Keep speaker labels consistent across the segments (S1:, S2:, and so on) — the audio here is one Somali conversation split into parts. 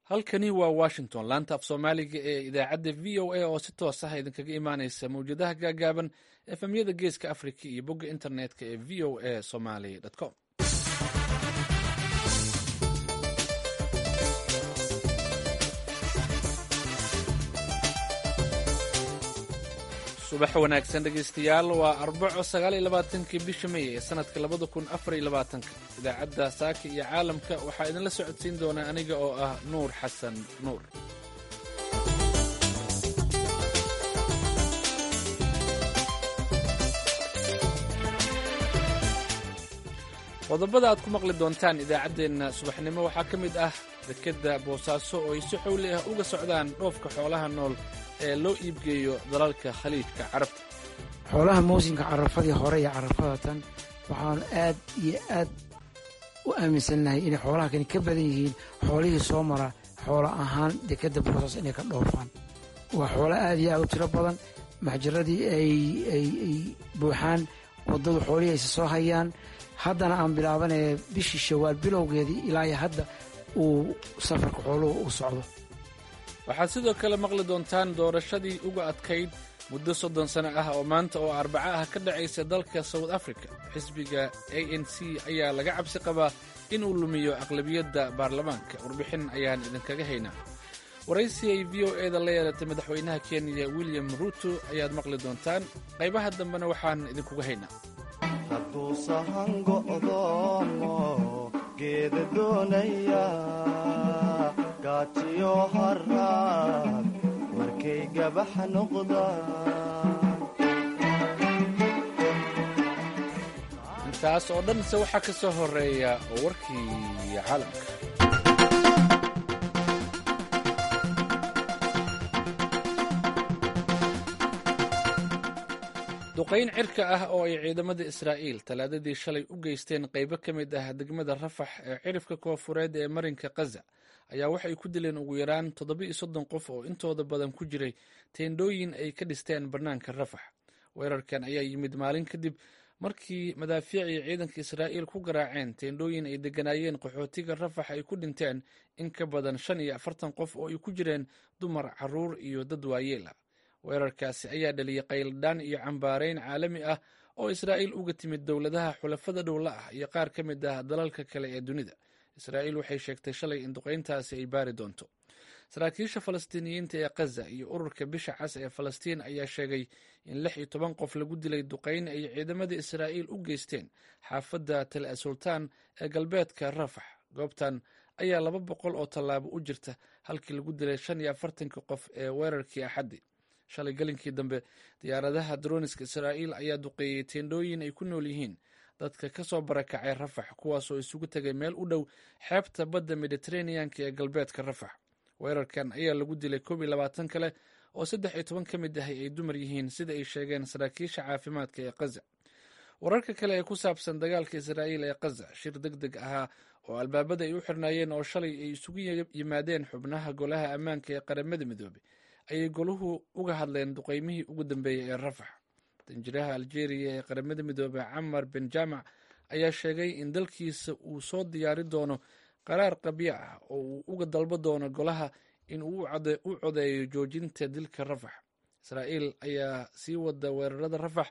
S1: halkani waa washington laanta af soomaaliga ee idaacadda v o a oo si toos ah idinkaga imaaneysa mawjadaha gaagaaban efemyada geeska africa iyo bogga internetka ee v o a somaly com subax wanaagsan dhegaystayaal waa arbaco sagaaliyo labaatankii bisha may ee sanadka labada kun afariyo labaatanka idaacadda saaka iyo caalamka waxaa idinla socodsiin doonaa aniga oo ah nuur xasan nuur qodobada aad ku maqli doontaan idaacaddeenna subaxnimo waxaa ka mid ah dekedda boosaaso oo ay si xowli ah uga socdaan dhoofka xoolaha nool ee loo iibgeeyo dalalka khaliijka carabta
S2: xoolaha mawsimka carafadii hore iyo carafadatan waxaanu aad iyo aad u aaminsannahay inay xoolaha kani ka badan yihiin xoolihii soo mara xoolo ahaan dekedda boosaaso inay ka dhoofaan waa xoolo aad iyo aad u tiro badan maxjaradii ay buuxaan waddadu xoolihii ayse soo hayaan haddana aan bilaabanaya bishii shawaal bilowgeedii ilaa iyo hadda uu safarka xooluhu u socdo
S1: waxaad sidoo kale maqli doontaan doorashadii uga adkayd muddo soddon sano ah oo maanta oo arbaco ah ka dhacaysa dalka south africa xisbiga a n c ayaa laga cabsi qabaa inuu lumiyo aqlabiyadda baarlamaanka warbixin ayaan idinkaga haynaa waraysi ay v o e da la yeelatay madaxweynaha kenya william ruuto ayaad maqli doontaan qaybaha dambena waxaan idinkuga haynaa
S3: hadduu sahan go'doomo geeda doonaya gaatiyo haraad markay gabaxa noqdaan
S1: intaas oo dhanse waxaa ka soo horeeya warkii caalamka duqayn cirka ah oo ay ciidamada israa'iil talaadadii shalay u geysteen qaybo ka mid ah degmada rafax ee cirifka koofureed ee marinka khaza ayaa waxay ku dileen ugu yaraan toddoba-iyo soddon qof oo intooda badan ku jiray teendhooyin ay ka dhisteen bannaanka rafax weerarkan ayaa yimid maalin kadib markii madaafiicii ciidanka israa'iil ku garaaceen teendhooyin ay degganaayeen qaxootiga rafax ay ku dhinteen in ka badan shan iyo afartan qof oo ay ku jireen dumar carruur iyo dad waayeel ah weerarkaasi ayaa dhaliyay qayldhaan iyo cambaarayn caalami ah oo israa'iil uga timid dowladaha xulafada dhowla ah iyo qaar ka mid ah dalalka kale ee dunida israa'iil waxay sheegtay shalay in duqayntaasi ay baari doonto saraakiisha falastiiniyiinta ee khaza iyo ururka bisha cas ee falastiin ayaa sheegay in lix iyo toban qof lagu dilay duqayn ay ciidamada israa'iil u geysteen xaafadda tal sultaan ee galbeedka rafax goobtan ayaa laba boqol oo tallaabo u jirta halkii lagu dilay shan iyo afartanka qof ee weerarkii axaddi shalay galinkii dambe diyaaradaha droniska israa'iil ayaa duqeeyey teendhooyin ay ku nool yihiin dadka ka soo barakacay rafax kuwaasoo isugu tegay meel u dhow xeebta badda mediteraneanka ee galbeedka rafax weerarkan ayaa lagu dilay koob iyo labaatan kale oo saddex iyo toban ka mid ahay ay dumar yihiin sida ay sheegeen saraakiisha caafimaadka ee khaza wararka kale ee ku saabsan dagaalka israa'iil ee khaza shir deg deg ahaa oo albaabada ay u xirnaayeen oo shalay ay isugu yimaadeen xubnaha golaha ammaanka ee qaramada midoobey ayay goluhu uga hadleen duqeymihii ugu dambeeyey ee rafax danjiraha aljeeriya ee qaramada midoobey camar ben jaamac ayaa sheegay in dalkiisa uu soo diyaari doono qaraar qabyo ah oo uu uga dalbo doono golaha in uu u codeeyo joojinta dilka rafax israa'iil ayaa sii wada weerarada rafax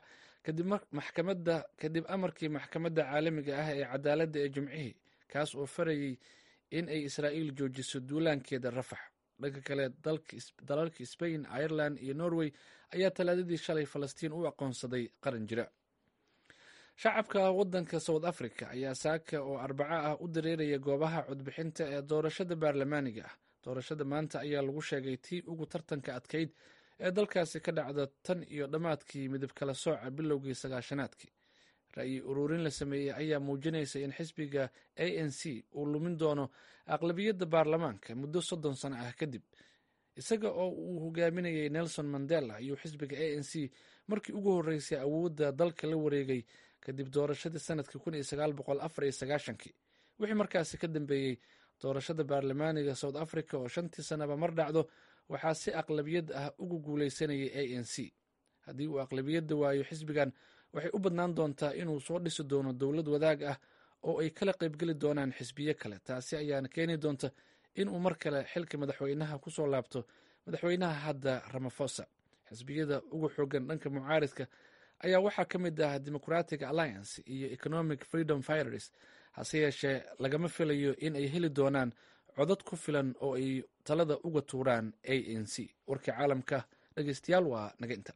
S1: kadib amarkii maxkamadda caalamiga ah ee cadaaladda ee jimcihii kaas oo farayay in ay israa'iil joojiso duulaankeeda rafax dhanka kale dalalka sbain ireland iyo norway ayaa talaadadii shalay falastiin u aqoonsaday qaran jira shacabka waddanka south africa ayaa saaka oo arbaco ah u dareeraya goobaha codbixinta ee doorashada baarlamaaniga ah doorashada maanta ayaa lagu sheegay tii ugu tartanka adkayd ee dalkaasi ka dhacda tan iyo dhammaadkii midab kala sooca bilowgii sagaashanaadkii ra'yi ururin la sameeyey ayaa muujinaysa in xisbiga a n c uu lumin doono aqlabiyadda baarlamaanka muddo soddon sano ah kadib isaga oo uu hogaaminayay nelson mandela ayuu xisbiga a n c markii ugu horreysay awoodda dalka la wareegay kadib doorashadii sanadkii kun iyo sagaal boqol afar iyo sagaashankii wixii markaasi ka dambeeyey doorashada baarlamaaniga south africa oo shantii sanaba mar dhacdo waxaa si aqlabiyad ah ugu guuleysanayay a n c haddii uu aqlabiyadda waayo xisbigan waxay u badnaan doontaa inuu soo dhisi doono dowlad wadaag ah oo ay kala qaybgeli doonaan xisbiyo kale taasi ayaana keeni doonta inuu mar kale xilka madaxweynaha ku soo laabto madaxweynaha hadda ramafosa xisbiyada ugu xoogan dhanka mucaaridka ayaa waxaa ka mid ah democratic alliance iyo economic freedom fighters hase yeeshee lagama filayo in ay heli doonaan codad ku filan oo ay talada uga tuuraan a n c warkii caalamka dhegeystayaal waa naga inta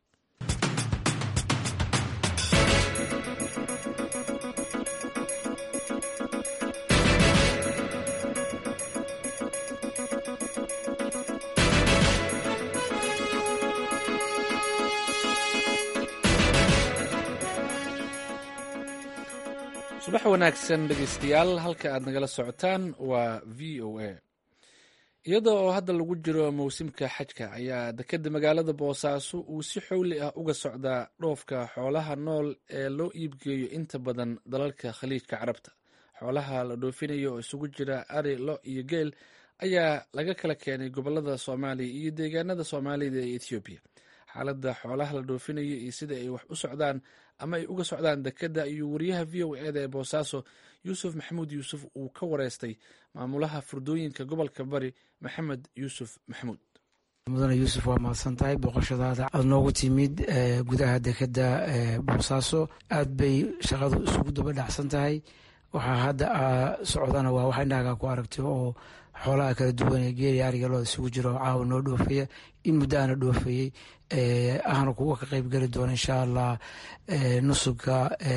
S1: subax wanaagsan dhegeystayaal halka aad nagala socotaan waa v o a iyada oo hadda lagu jiro mawsimka xajka ayaa dekeda magaalada boosaaso uu si xowli ah uga socdaa dhoofka xoolaha nool ee loo iibgeeyo inta badan dalalka khaliijka carabta xoolaha la dhoofinayo oo isugu jira ari lo iyo geel ayaa laga kala keenay gobolada soomaaliya iyo deegaanada soomaalida ee ethoobiya xaaladda xoolaha la dhoofinayo iyo sida ay wax u socdaan ama ay uga socdaan dekeda ayuu wariyaha v o eda ee boosaaso yuusuf maxamuud yuusuf uu ka wareystay maamulaha furdooyinka gobolka bari maxamed yuusuf maxamuud
S2: mudane yuusuf waa mahadsan tahay booqashadaada aad noogu timid gudaha dekeda boosaaso aad bay shaqadu isugu daba dhacsan tahay waxaa hadda socdana waa wax indhahaga ku aragtay oo xoolaha kala duwan ee geeli ariga looda isugu jiro caawa noo dhoofaya in muddo aana dhoofayey ahna kuwa ka qeyb geli doona insha allah nusuga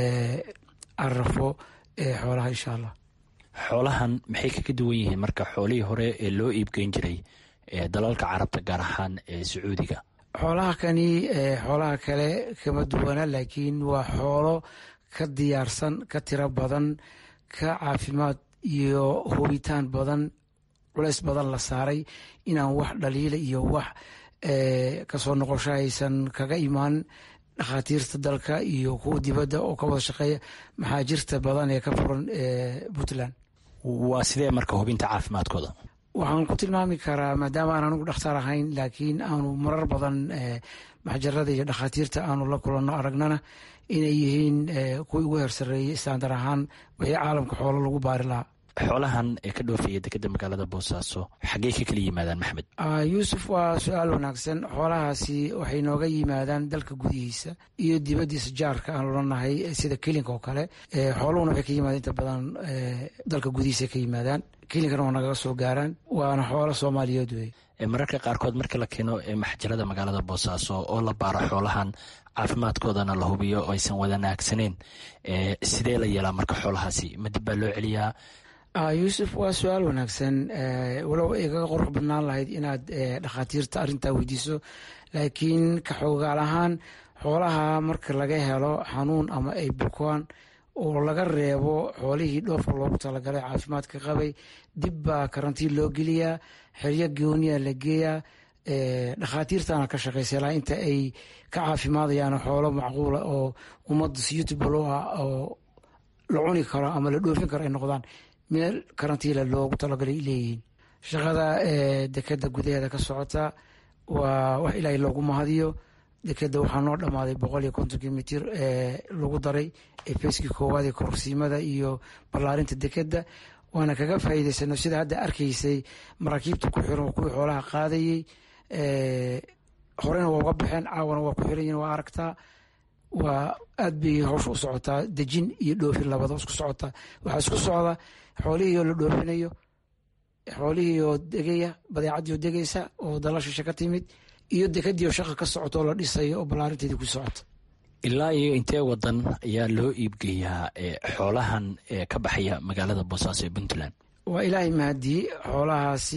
S2: carafo ee xoolaha insha allah
S4: xoolahan maxay kaga duwan yihiin marka xoolihii hore ee loo iibgeyn jiray dalalka carabta gaar ahaan ee sacuudiga
S2: xoolaha kani xoolaha kale kama duwana laakiin waa xoolo ka diyaarsan ka tiro badan ka caafimaad iyo hooyitaan badan culeys badan la saaray inaan wax dhaliila iyo wax kasoo noqosho aysan kaga imaan dhakhaatiirta dalka iyo kuwa dibadda oo ka wada shaqeeya maxaajirta badan ee ka furan puntland
S4: waa sidee marka hubinta caafimaadkooda
S2: waxaan ku tilmaami karaa maadaama aan anigu dhakhtaar ahayn laakiin aanu marar badan maxjarada iyo dhakhaatiirta aanu la kulanno aragnana inay yihiin kuwii ugu hersareeyey istaandar ahaan wixii caalamka xoolo lagu baari lahaa
S4: xoolahan ee ka dhoofaya dekeda magaalada boosaaso xaggey ka kala yimaadaan maxmed
S2: yuusuf waa su-aal wanaagsan xoolahaasi waxay nooga yimaadaan dalka gudihiisa iyo dibaddiisa jaarka aan odhanahay sida kelinka oo kale xooluhuna waxay ka yimaadaan inta badan dalka gudihiisa ka yimaadaan kelinkana waa nagaga soo gaaraan waana xoolo soomaaliyeed wey
S4: mararka qaarkood marka la keeno maxjarada magaalada boosaaso oo la baaro xoolahan caafimaadkoodana la hubiyo oo aysan wadanaagsaneyn sidee la yeelaa marka xoolahaasi ma dib baa loo celiyaa
S2: yuusuf waa su-aal wanaagsan walow ay kaga qurux badnaan lahayd inaad dhakhaatiirta arrintaa weydiiso laakiin ka xoogaal ahaan xoolaha marka laga helo xanuun ama ay bukaan oo laga reebo xoolihii dhoofka loogu talagalay caafimaadka qabay dib baa karantiin loo geliyaa xeryo gooniya la geeyaa dhakhaatiirtana ka shaqeysa ilaa inta ay ka caafimaadayaan xoolo macquula oo ummadda suitable u ah oo la cuni karo ama la dhoofin karo ay noqdaan meel karantiila loogu talagalay leeyihiin shaqada dekeda gudaheeda ka socota waa wax ilaahay loogu mahadiyo dekeda waxaa noo dhammaaday boqol iyo kontonkii mitir ee lagu daray ee feyskii koowaad ee kororsiimada iyo ballaarinta dekeda waana kaga faa'iidaysano sida hadda arkaysay maraakiibta ku xiran kuwii xoolaha qaadayey horena waa uga baxeen caawana waa ku xiran yihin waa aragtaa waa aad bay hawsha u socotaa dejin iyo dhoofin labada isku socotaa waxaa isku socda xoolihii oo la dhoofinayo xoolihii oo degaya badeecadii oo degaysa oo dalashisha ka timid iyo dekadii oo shaqa ka socota oo la dhisayo oo ballaarinteedii ku socota
S4: ilaa iyo intee wadan ayaa loo iibgeeyaa xoolahan ka baxaya magaalada boosaaso ee puntland
S2: waa ilaahay mahadii xoolahaasi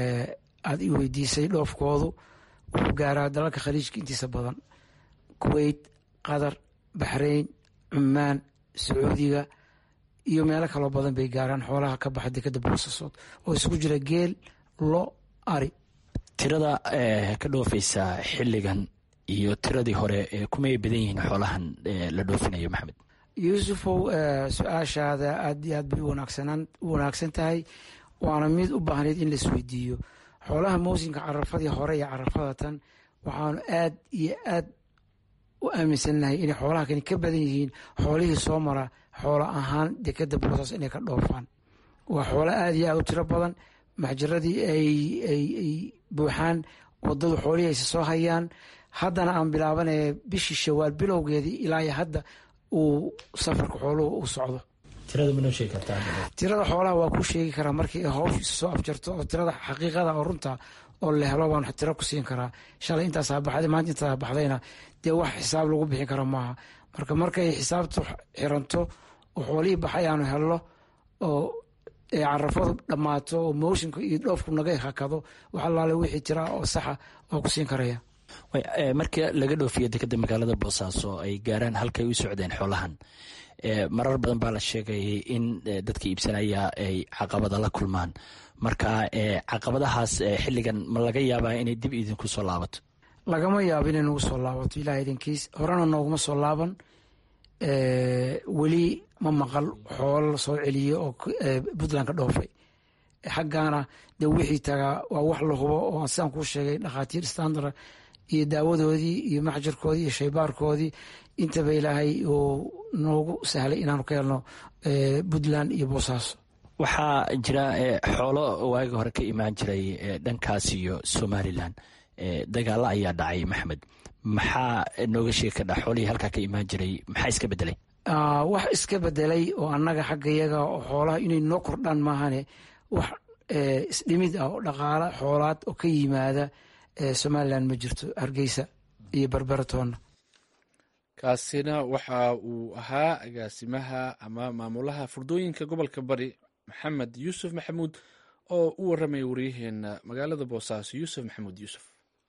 S2: aad i weydiisay dhoofkoodu wuxuu gaaraa dalalka khaliijka intiisa badan kuweyt qatar baxrayn cumaan sacuudiga iyo meelo kaloo badan bay gaaraan xoolaha ka baxa dekeda boosaasood oo isugu jira geel lo ari
S4: tirada ka dhoofaysa xilligan iyo tiradii hore kumay badan yihiin xoolahan la dhoofinayo maxamed
S2: yuusufow su-aashaada aad iyo aad bay u wanaagsan tahay waana mid u baahnayd in laisweydiiyo xoolaha mawsimka carafadii hore iyo carafada tan waxaanu aad iyo aad u aaminsannahay inay xoolaha kani ka badan yihiin xoolihii soo mara xoolo ahaan dekeda boosaas inay ka dhoofaan waa xoolo aad iyo aad u tiro badan maxjaradii ay buuxaan wadadu xoolihii aysa soo hayaan haddana aan bilaabanaya bishii shawaal bilowgeedii ilaa iyo hadda uu safarka xooluhu uu socdo tirada xoolaha waa ku sheegi karaa markii ay howshu isa soo abjarto oo tirada xaqiiqada oo runta oo la helo baan tiro ku siin karaa shalay intaasaa baxday maanta intaasaa baxdayna dee wax xisaab lagu bixin karo maaha marka markay xisaabtu xiranto oo xoolihii baxay aanu helno oo carafadu dhammaato oo mooshinka iyo dhoofku naga hakado wax allaale wixii jira oo saxa waa ku siin karaya
S4: marka laga dhoofiyo dekeda magaalada boosaaso ay gaaraan halkay u socdeen xoolahan marar badan baa la sheegayay in dadka iibsanaya ay caqabada la kulmaan marka caqabadahaas xilligan ma laga yaabaa inay dib idinku soo laabato
S2: lagama yaabo inay nagu soo laabato ilaah idinkiis horena nooguma soo laaban weli ma maqal xoolo la soo celiye oo puntland ka dhoofay xaggaana de wixii tagaa waa wax la hubo oo sidaan kuu sheegay dhakhaatiir standard iyo daawadoodii iyo maxjarkoodii iyo shaybaarkoodii intaba ilaahay uu noogu sahlay inaanu ka helno puntland iyo boosaaso
S4: waxaa jira xoolo waagi hore ka imaan jiray dhankaas iyo somalilan dagaalo ayaa dhacay maxmed maxaa nooga sheegi kardha xoolihii halkaa ka imaan jiray maxaa iska bedelay
S2: wax iska bedelay oo annaga xagga yaga oo xoolaha inay noo kordhaan maahane wax isdhimid ah oo dhaqaala xoolaad oo ka yimaada somalilan ma jirto hargeysa iyo barberatoonna
S1: kaasina waxa uu ahaa agaasimaha ama maamulaha furdooyinka gobolka bari maxamed yuusuf maxamuud oo u waramaya waryaheena magaalada boosaaso yuusuf maxamuud yuusuf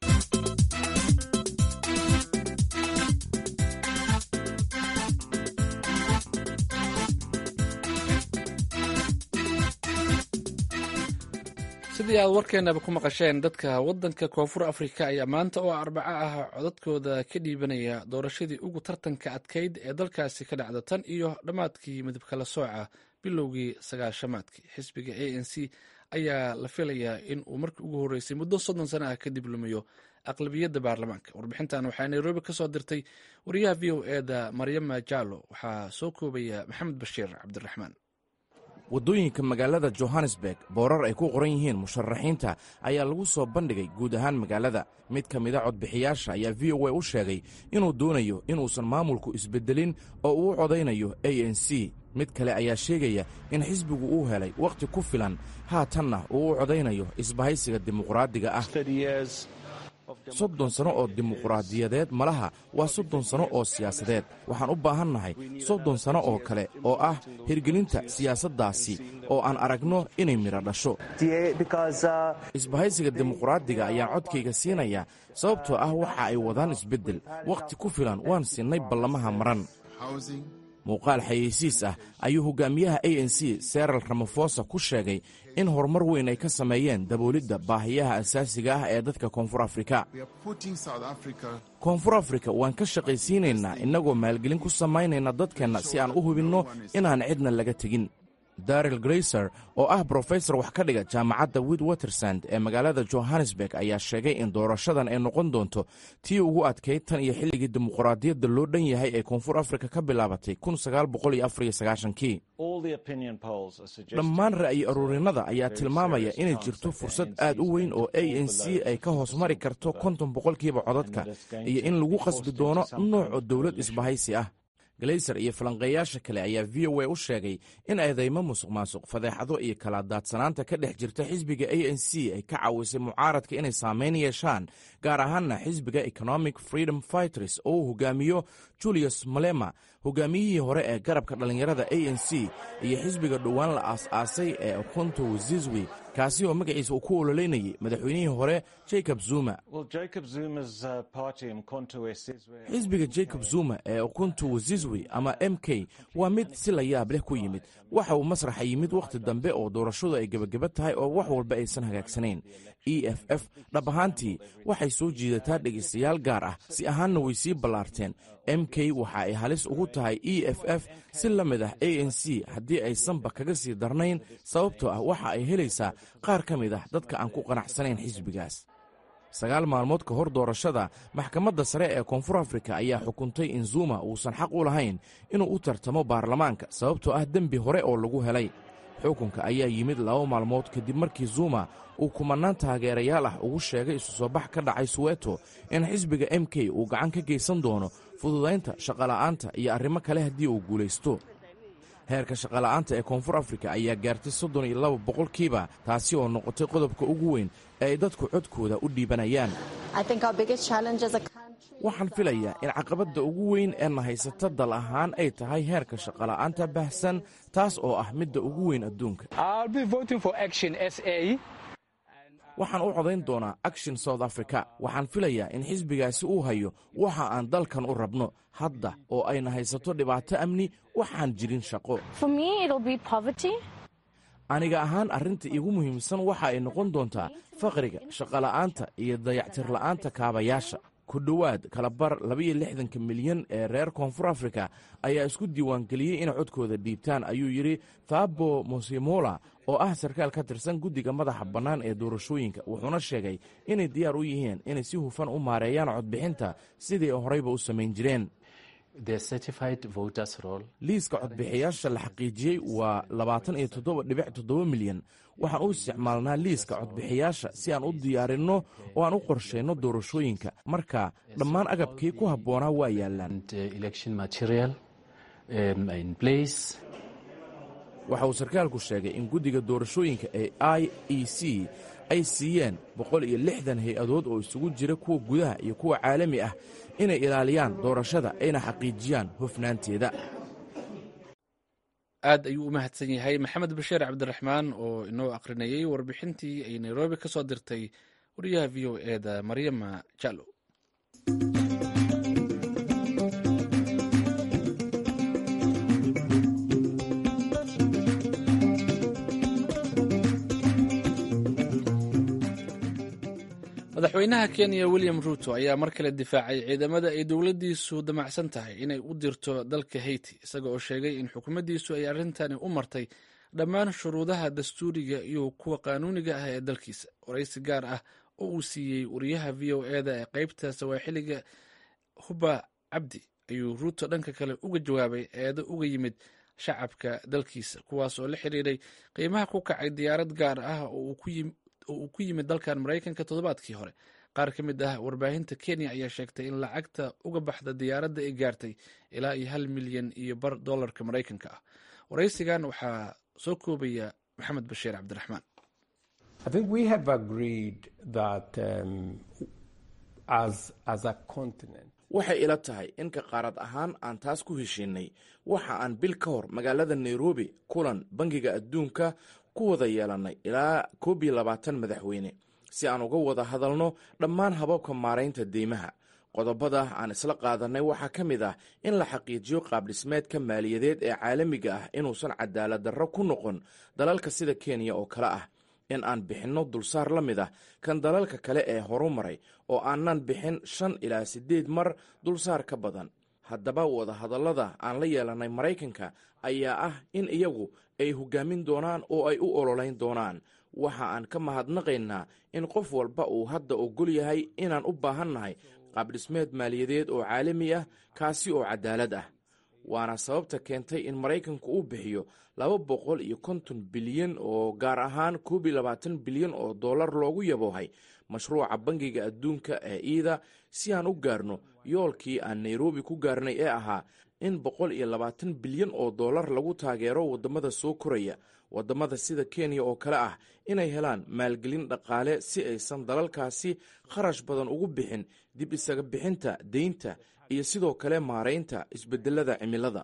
S1: sidii aad warkeenaba ku maqasheen dadka wadanka koonfur afrika ayaa maanta oo arbaco ah codadkooda ka dhiibanaya doorashadii ugu tartanka adkayd ee dalkaasi ka dhacda tan iyo dhammaadkii midab kala sooca bilowgii sagaashamaadkii xisbiga a n c ayaa la filayaa in uu markii ugu horreysay muddo soddon sano ah kadib lumiyo aqlabiyadda baarlamaanka warbixintan waxaa nairobi ka soo dirtay wariyaha v o eda maryama jalo waxaa soo koobaya maxamed bashiir cabdiraxmaan
S5: waddooyinka magaalada johannesburg boorar ay ku qoran yihiin musharaxiinta ayaa lagu soo bandhigay guud ahaan magaalada mid ka mida codbixiyaasha ayaa v o a u sheegay inuu doonayo inuusan maamulku isbeddelin oo uu codaynayo a n c mid kale ayaa sheegaya in xisbigu uu helay wakhti ku filan haatanna uu u codaynayo isbahaysiga dimuqraadiga ah soddon sano oo dimuqraadiyadeed malaha waa soddon sano oo siyaasadeed waxaan u baahannahay soddon sano oo kale oo ah hirgelinta siyaasaddaasi oo aan aragno inay midho dhasho isbahaysiga dimuqraadiga ayaan codkayga siinaya sababtoo ah waxa ay wadaan isbeddel wakhti ku filan waan sinnay ballamaha maran muuqaal xayeysiis ah ayuu hogaamiyaha a n c seral ramafosa ku sheegay in horumar weyn ay ka sameeyeen daboolidda baahiyaha asaasiga ah ee dadka koonfur afrika koonfur afrika waan ka shaqaysiinaynaa innagoo maalgelin ku samaynayna dadkeenna si aan u hubinno inaan cidna laga tegin daril grayser oo ah brofesor wax ka dhiga jaamacadda witwatersand ee magaalada johannesburg ayaa sheegay in doorashadan ay noqon doonto tii ugu adkayd tan iyo xilligii dimuqraadiyadda loo dhan yahay ee koonfur afrika ka bilaabatay kii dhammaan ra'yi aruurinada ayaa tilmaamaya inay jirto fursad aad u weyn oo a n c ay ka hoos mari karto konton boqolkiiba codadka iyo in lagu qasbi doono nooc oo dowlad isbahaysi ah galayser iyo falanqeeyaasha kale ayaa v o a u sheegay in eedaymo musuq maasuq fadeexado iyo kala daadsanaanta ka dhex jirta xisbiga a n c ay ka caawisay mucaaradka inay saameyn yeeshaan gaar ahaanna xisbiga economic freedom fighters oo uu hogaamiyo julius malema hogaamiyihii hore ee garabka dhallinyarada a n c iyo xisbiga dhowaan la aas-aasay ee okonto wazizwi kaasi oo magaciisa uu ku ololeynayay madaxweynihii hore jacob zuma xisbiga jacob zuma ee okonto wazizwi ama m k waa mid si la yaab leh ku yimid waxa uu masraxa yimid wakhti dambe oo doorashadu ay gebageba tahay oo wax walba aysan hagaagsanayn e f f dhab ahaantii waxay soo jiidataa dhegaystayaal gaar ah si ahaanna way sii ballaarteen m k waxa ay halis ugu tahay e f f si la mid ah a n c haddii aysanba kaga sii darnayn sababtoo ah waxa ay helaysaa qaar ka mid ah dadka aan ku qanacsanayn xisbigaas sagaal maalmood ka hor doorashada maxkamadda sare ee koonfur afrika ayaa xukuntay in zuma uusan xaq u lahayn inuu u tartamo baarlamaanka sababtoo ah dembi hore oo lagu helay xukunka ayaa yimid laba maalmood kadib markii zuma uu kumannaan taageerayaal ah ugu sheegay isu soo bax ka dhacay suweto in xisbiga m k uu gacan ka geysan doono fududaynta shaqola'aanta iyo arrimo kale haddii uu guulaysto heerka shaqola'aanta ee koonfur afrika ayaa gaartay soddon iyo laba boqolkiiba taasi oo noqotay qodobka ugu weyn ee ay dadku codkooda u dhiibanayaan waxaan filayaa in caqabadda ugu weyn ee na haysata dal ahaan ay tahay heerka shaqola'aanta baahsan taas oo ah midda ugu weyn adduunka waxaan u codayn doonaa action south africa waxaan filayaa in xisbigaasi uu hayo waxa aan dalkan u rabno hadda oo ayna haysato dhibaato amni waxaan jirin shaqo aniga ahaan arrinta iigu muhiimsan waxa ay noqon doontaa faqriga shaqola'aanta iyo dayactirla'aanta kaabayaasha ku dhowaad kalabar labaiyo lixdanka milyan ee reer koonfur afrika ayaa isku diiwaangeliyey inay codkooda dhiibtaan ayuu yidhi thabo mosimola oo ah sarkaal ka tirsan guddiga madaxa bannaan ee doorashooyinka wuxuuna sheegay inay diyaar u yihiin inay si hufan u maareeyaan codbixinta sidii ay horeyba u samayn jireen liiska codbixiyaasha la xaqiijiyey waa labaatan iyo toddoba dhibic toddoba milyan waxaan u isticmaalnaa liiska codbixiyaasha si aan u diyaarinno oo aan u qorshayno doorashooyinka marka dhammaan agabkii ku habboonaa waa yaallaan waxa uu sarkaalku sheegay in guddiga doorashooyinka ee i e c ay siiyeen boqol iyo lixdan hay-adood oo isugu jira kuwa gudaha iyo kuwa caalami ah inay ilaaliyaan doorashada ayna xaqiijiyaan hofnaanteeda
S1: aad ayuu u mahadsan yahay maxamed bashiir cabdiraxmaan oo inoo aqrinayey warbixintii ay nairobi ka soo dirtay wariyaha v o e da maryama jalo madaxweynaha kenya william ruuto ayaa mar kale difaacay ciidamada ay dowladdiisu damacsan tahay inay u dirto dalka haiti isaga oo sheegay in xukuumaddiisu ay arrintani u martay dhammaan shuruudaha dastuuriga iyo kuwa qaanuuniga ah ee dalkiisa waraysi gaar ah oo uu siiyey wariyaha v o e da ee qeybta sawaaxiliga huba cabdi ayuu ruuto dhanka kale uga jawaabay eedo uga yimid shacabka dalkiisa kuwaas oo la xiriiray qiimaha ku kacay diyaarad gaar ah oo uu ku yimid dalkan maraykanka toddobaadkii hore qaar ka mid ah warbaahinta kenya ayaa sheegtay in lacagta uga baxda diyaaradda ay gaartay ilaa iyo hal milyan iyo bar dollarka maraykanka ah waraysigan waxaa soo koobaya maxamed bashiir cabdiraxmaan
S5: waxay ila tahay in ka qaarad ahaan aan taas ku heshiinay waxa aan bil ka hor magaalada nairobi kulan bangiga adduunka ku wada yeelannay ilaa koob iyo labaatan madaxweyne si aan uga wada hadalno dhammaan hababka maaraynta deymaha qodobada aan isla qaadannay waxaa ka mid ah in la xaqiijiyo qaabdhismeedka maaliyadeed ee caalamiga ah inuusan cadaalad darro ku noqon dalalka sida kenya oo kale ah in aan bixinno dulsaar la mid ah kan dalalka kale ee horu maray oo aanan bixin shan ilaa siddeed mar dulsaar ka badan haddaba wadahadallada aan la yeelannay maraykanka ayaa ah in iyagu ay hoggaamin doonaan oo ay u ololayn doonaan waxa aan ka mahadnaqaynaa in qof walba uu hadda ogol yahay inaan u baahannahay qaabdhismeed maaliyadeed oo caalami ah kaasi oo cadaalad ah waana sababta keentay in maraykanku uu bixiyo laba boqol iyo konton bilyan oo gaar ahaan koob iyo labaatan bilyan oo dollar loogu yaboohay mashruuca bangiga adduunka ee iida si aan u gaarno yoolkii aan nairobi ku gaarnay ee ahaa in boqol iyo labaatan bilyan oo dollar lagu taageero waddamada soo koraya waddamada sida kenya oo kale ah inay helaan maalgelin dhaqaale si aysan dalalkaasi kharash badan ugu bixin dib isaga bixinta deynta iyo sidoo kale maaraynta isbedelada cimilada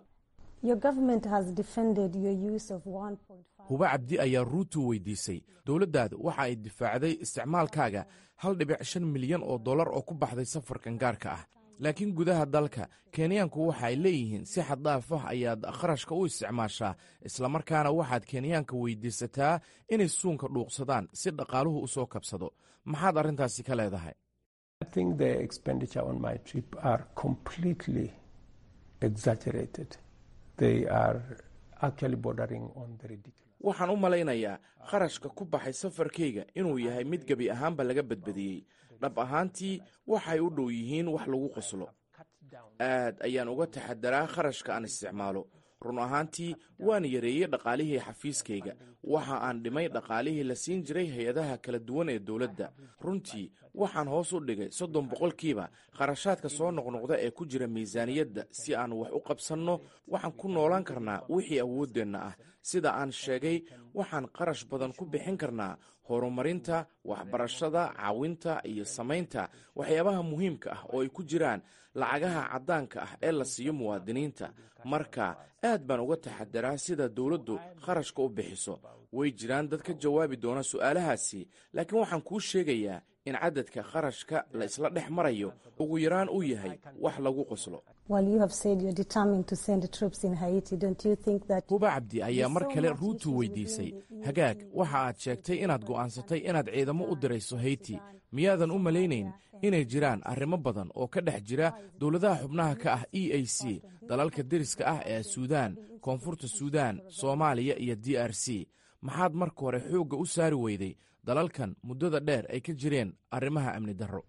S5: huba cabdi ayaa ruutu weydiisay dowladdaadu waxa ay difaacday isticmaalkaaga hal dhibic shan milyan oo dollar oo ku baxday safarkan gaarka ah laakiin gudaha dalka kenyaanku waxa ay leeyihiin si xaddaaf ah ayaad kharashka u isticmaashaa islamarkaana waxaad kenyaanka weydiisataa inay suunka dhuuqsadaan si dhaqaaluhu u soo kabsado maxaad arrintaasi ka leedahay waxaan u malaynayaa kharashka ku baxay safarkayga inuu yahay mid gebi ahaanba laga badbadiyey dhab ahaantii waxay u dhow yihiin wax lagu qoslo aad ayaan uga taxadaraa kharashka aan isticmaalo run ahaantii waan yareeyey dhaqaalihii xafiiskayga waxa aan dhimay dhaqaalihii la siin jiray hay-adaha kala duwan ee dowladda runtii waxaan hoos u dhigay soddon boqolkiiba kharashaadka soo noqnoqda ee ku jira miisaaniyadda si aan wax u qabsanno waxaan ku noolaan karnaa wixii awooddeenna ah sida aan sheegay waxaan qarash badan ku bixin karnaa horumarinta waxbarashada caawinta iyo samaynta waxyaabaha muhiimka ah oo ay ku jiraan lacagaha caddaanka ah ee la siiyo muwaadiniinta marka aad baan uga taxadaraa sida dowladdu kharashka u bixiso way jiraan dad ka jawaabi doona su'aalahaasi laakiin waxaan kuu sheegayaa in cadadka kharashka la isla dhex marayo ugu yaraan uu yahay wax lagu qoslo huba cabdi ayaa mar kale ruutu weydiisay hagaag waxa aad sheegtay inaad go'aansatay inaad ciidamo u dirayso hayti miyaadan u malaynayn inay jiraan arrimo badan oo ka dhex jira dowladaha xubnaha ka ah e a c dalalka deriska ah ee suudaan koonfurta suudaan soomaaliya iyo d r c maxaad marka hore xoogga u saari weyday dalalkan muddada dheer ay ka jireen arrimaha amni darro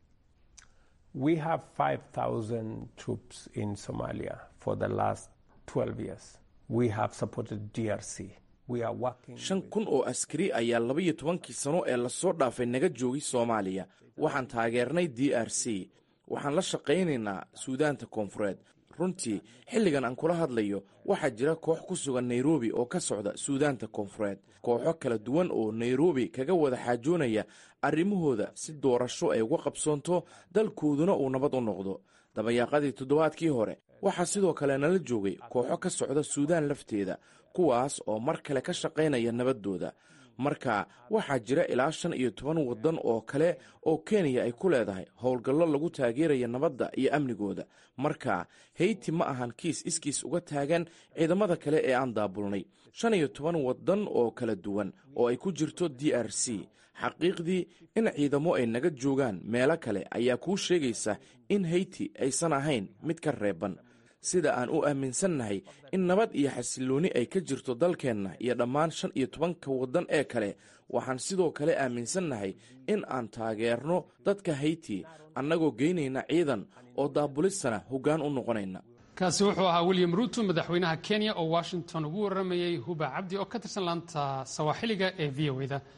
S5: shan kun oo askari ayaa labaiyo tobankii sano ee lasoo dhaafay naga joogay soomaaliya waxaan taageernay d r c waxaan la shaqaynaynaa suudaanta koonfureed runtii xilligan aan kula hadlayo waxaa jira koox ku sugan nairobi oo ka socda suudaanta koonfureed kooxo kala duwan oo nairobi kaga wada xaajoonaya arrimahooda si doorasho ay uga qabsoonto dalkooduna uu nabad u noqdo dabayaaqadii toddobaadkii hore waxaa sidoo kale nala joogay kooxo ka socda suudaan lafteeda kuwaas oo mar kale ka shaqaynaya nabaddooda marka waxaa jira ilaa shan iyo toban waddan oo kale oo kenya ay ku leedahay howlgallo lagu taageeraya nabadda iyo amnigooda marka heyti ma ahan kiis iskiis uga taagan ciidamada kale ee aan daabulnay shan iyo toban waddan oo kala duwan oo ay ku jirto d r c xaqiiqdii in ciidamo ay naga joogaan meelo kale ayaa kuu sheegaysa in heyti aysan ahayn mid ka reeban sida aan u aaminsannahay in nabad iyo xasillooni ay ka jirto dalkeenna iyo dhammaan shan iyo tobanka waddan ee kale waxaan sidoo kale aaminsannahay in aan taageerno dadka hayti annagoo geynayna ciidan oo daabulistana hoggaan u noqonayna
S6: kaasi wuxuu ahaa william ruuto madaxweynaha kenya oo washington ugu waramayey huba cabdi oo ka tirsan laanta sawaaxiliga ee v o da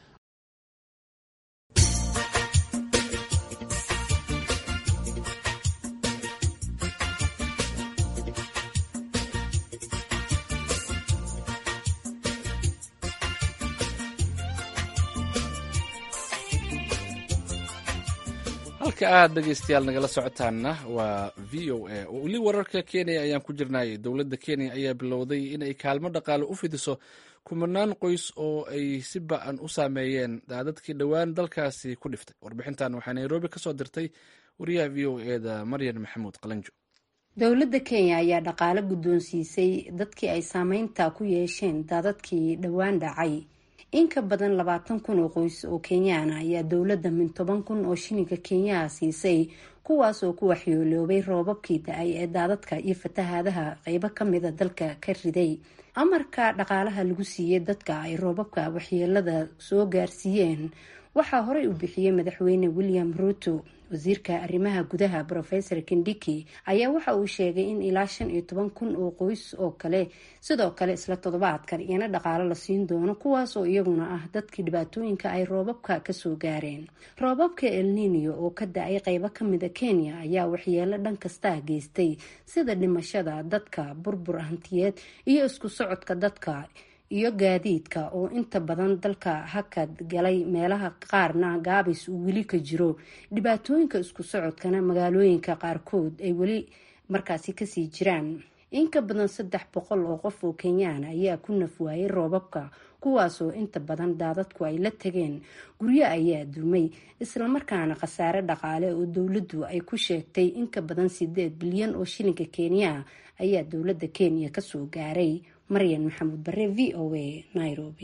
S1: halka aad dhegaystayaal nagala socotaanna waa v o a weli wararka kenya ayaan ku jirnay dowladda kenya ayaa bilowday inay kaalmo dhaqaale u fidiso kumanaan qoys oo ay si ba-an u saameeyeen daadadkii dhowaan dalkaasi ku dhiftay warbixintan waxaa nairobi ka soo dirtay wariyaha v o eda maryan maxamuud qalanjo
S7: dowladda kenya ayaa dhaqaale guddoonsiisay dadkii ay saameynta ku yeesheen daadadkii dhowaan dhacay in ka badan labaatan kun oo qoys oo kenyaana ayaa dowladda min toban kun oo shilinka kenyaha siisay kuwaas oo ku waxyooloobay roobabkii da-ay ee daadadka iyo fatahaadaha qeybo kamida dalka ka riday amarka dhaqaalaha lagu siiyey dadka ay roobabka waxyeelada soo gaarsiiyeen waxaa horey u bixiyey madaxweyne william ruuto wasiirka arrimaha gudaha rofesor kindiki ayaa waxa uu sheegay in ilaa shan iyo toban kun oo qoys oo kale sidoo kale isla toddobaadkan iyana dhaqaalo la siin doono kuwaas oo iyaguna ah dadkii dhibaatooyinka ay roobabka kasoo gaareen roobabka elnino oo ka da-ay qeybo kamida kenya ayaa waxyeelo dhan kastaa geystay sida dhimashada dadka burbur hantiyeed iyo isku socodka dadka iyo gaadiidka oo inta badan dalka hakad galay meelaha qaarna gaabis uu weli ka jiro dhibaatooyinka isku socodkana magaalooyinka qaarkood ay weli markaasi kasii jiraan in ka badan saddex boqol oo qof oo kenyaan ayaa ku nafwaayay roobabka kuwaasoo inta badan daadadku ay la tageen guryo ayaa dumay islamarkaana khasaare dhaqaale oo dowladdu ay ku sheegtay in ka badan sideed bilyan oo shilinka kenya ayaa dowladda kenya kasoo gaaray maryan maxamuud bare v o a nairobi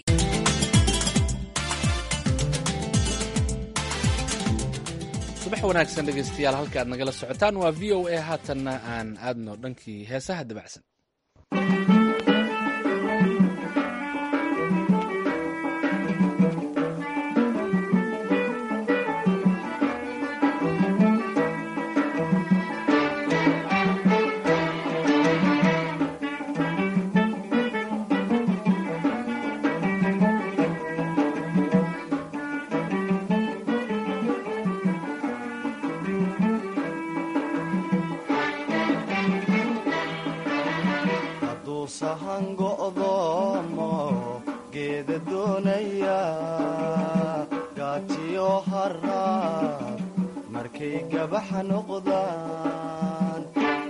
S1: subax wanaagsan dhegaystayaal halka aad nagala socotaan waa v o a haatanna aan aadno dhankii heesaha dabacsan
S3: haraad markay gabaxa noqdaan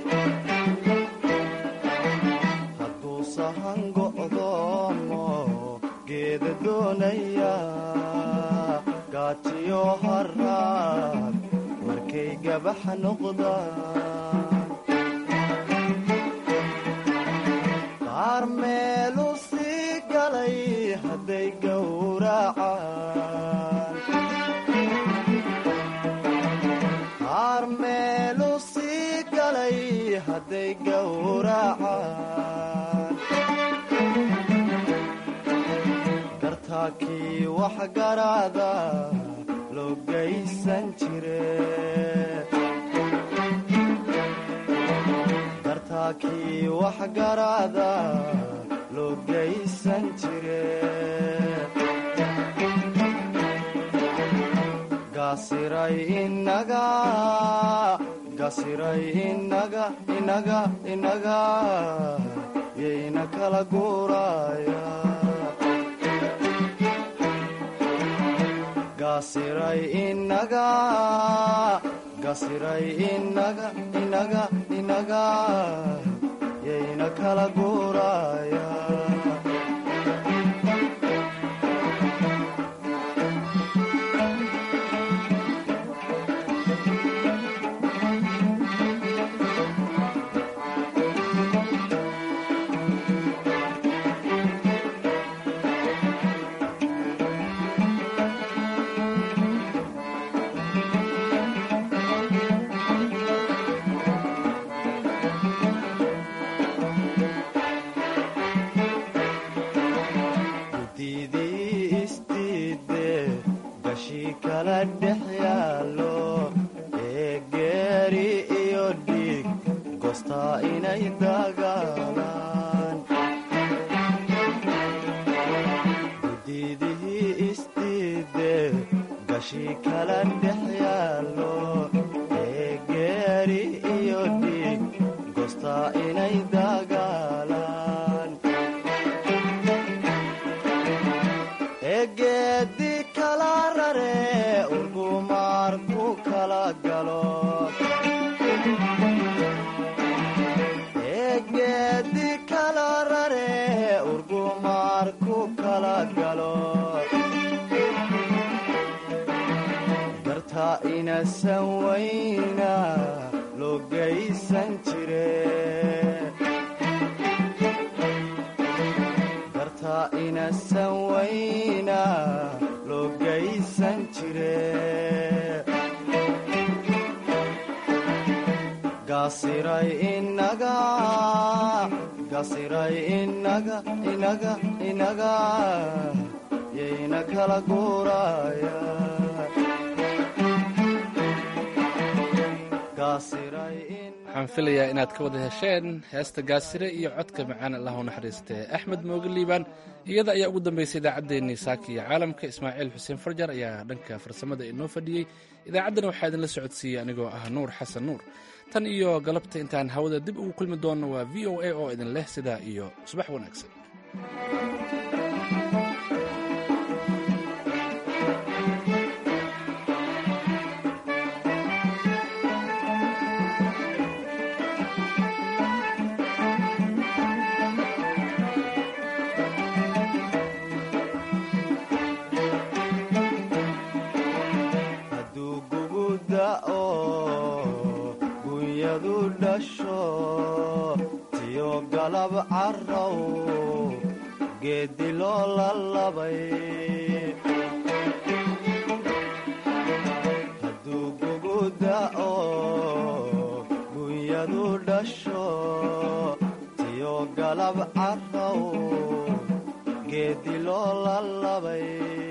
S3: hadduu sahan go'doomo geeda doonaya gaajiyo haraad markay gabaxa noqdaan qaar meelu sii galay hadday gowracaan qaar meelu sii galay hadday gowracaan gartaakii wax garaada loo gaysan jire gartaakii wax garaada loo gaysan jire gasiray inaga gasiray inaga inaga inaga yayna kala guuraya gasiray inaga gasiray inaga inaga inaga yayna kala guuraya gudidii isdiide gashii kala dhex yaallo ee geeri iyo dhiig goostaa inay dagaalaan gudidihii isdiide gashii kala dhex yaallo ee geeri iyo dhiig goostaa inay dagaalaan egeedi kala rare urgumaar ku kala galo egeedi kala rare urgumaar ku kala galo garta inasan wayna loo gaysan jire garta inasan wayna loo gaysan jire gasiray inaga gasiray inaga inaga inaga yayna kala guuraya gasiray
S1: waxaan filayaa inaad ka wada hesheen heesta gaasire iyo codka macaan allah u naxariistee axmed mooge liibaan iyada ayaa ugu dambaysay idaacaddeenii saaka iyo caalamka ismaaciil xuseen farjar ayaa dhanka farsamada inoo fadhiyey idaacaddana waxaa idinla socodsiiyey anigoo ah nuur xasan nuur tan iyo galabta intaan hawada dib ugu kulmi doonno waa v o a oo idin leh sidaa iyo subax wanaagsan
S3: hadduu gugu da'o gunyadu dhasho tiyo galab carrow geeddi loo lalabay hadduu gugu da'o gunyadu dhasho tiyo galab carrow geeddi loo lalabay